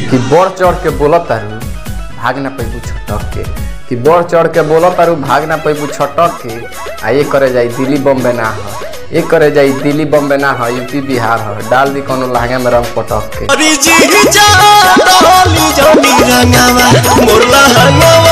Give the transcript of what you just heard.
कि बढ़ चढ़ के बोलत तारू भाग ना पैबू छटक के कि बढ़ चढ़ के बोलत तारू भाग ना पैबू छटक के आ ये करे जाई दिल्ली बम्बे ना हो ये करे जाई दिल्ली बम्बे ना हो यूपी बिहार हो डाल दी कोनो लहंगा में रंग पटक के अरे जी जा डोली जोनी रंगावा मोर लहंगावा